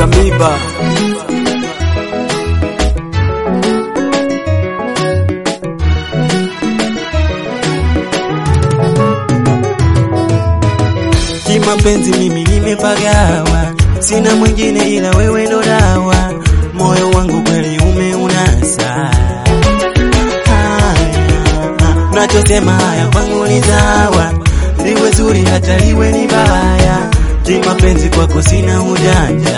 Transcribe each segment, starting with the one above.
cha miba. Kimapenzi mimi nimepagawa, sina mwingine ila wewe ndo dawa, moyo wangu kweli umeunasa. Haya, Nachosema haya kwangu ni sawa, liwe zuri hata liwe ni baya, kimapenzi kwako sina ujanja.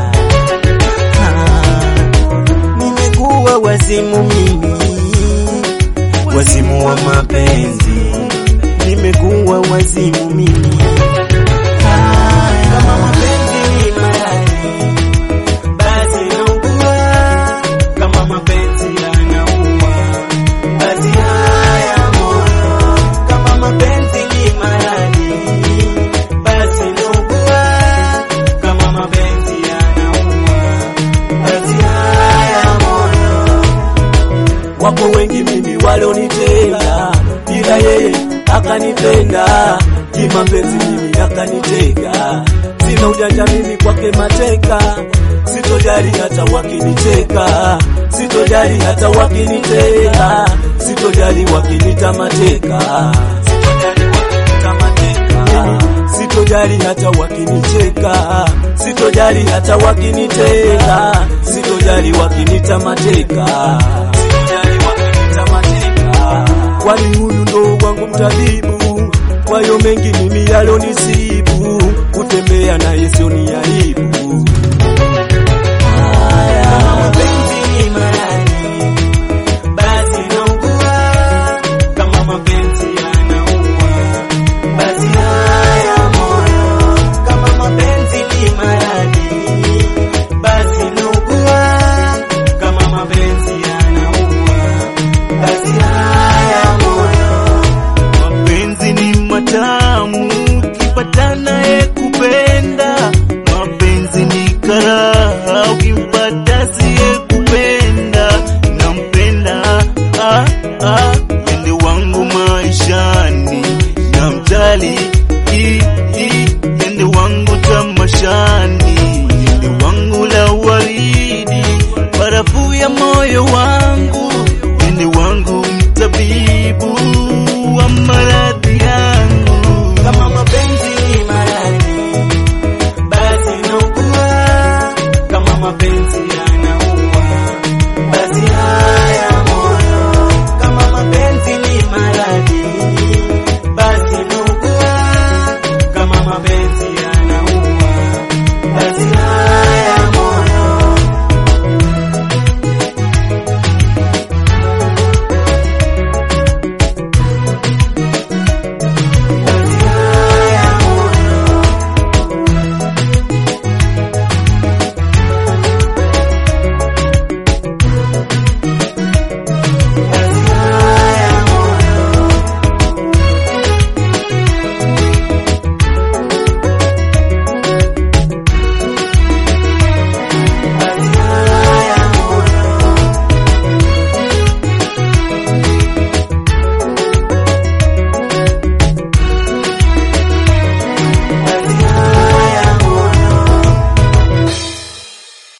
Ah, Nimekuwa wazimu mimi, wazimu wa mapenzi, nimekuwa wazimu mimi. Kama mapenzi ni maradhi, basi naugua. Kama mapenzi yanaua, basi haya moyo. Kama mapenzi ni maradhi, basi naugua. Kama mapenzi yanaua, basi haya moyo. Wapo wengi mimi walonitenda, ila yeye akanipenda. Kimapenzi mimi akanitega, sina ujanja mimi kwake mateka. Sitojali hata wakinicheka, sitojali hata wakinitega, sitojali wakinita mateka, sitojali wakinita mateka, sitojali hata wakinicheka, sitojali hata wakinitega, sitojali wakinita mateka, sitojali wakinita mateka. Kwani huyu ndo wangu mtabibu, kwa hiyo mengi mimi yalonisibu, kutembea naye sio ni aibu. Kama mapenzi ni maradhi, basi naugua. Kama mapenzi yanaua, basi haya moyo. Kama mapenzi ni maradhi, basi naugua. Kama mapenzi yanaua, basi haya moyo. Mapenzi ni matamu, ukipatana ye kupenda. Mapenzi ni karaha, ukimpata siye kupenda. Nampenda ah, ah, ende wangu maishani, namjali i, i, ende wangu tamashani, ende wangu la waridi, barafu ya moyo wangu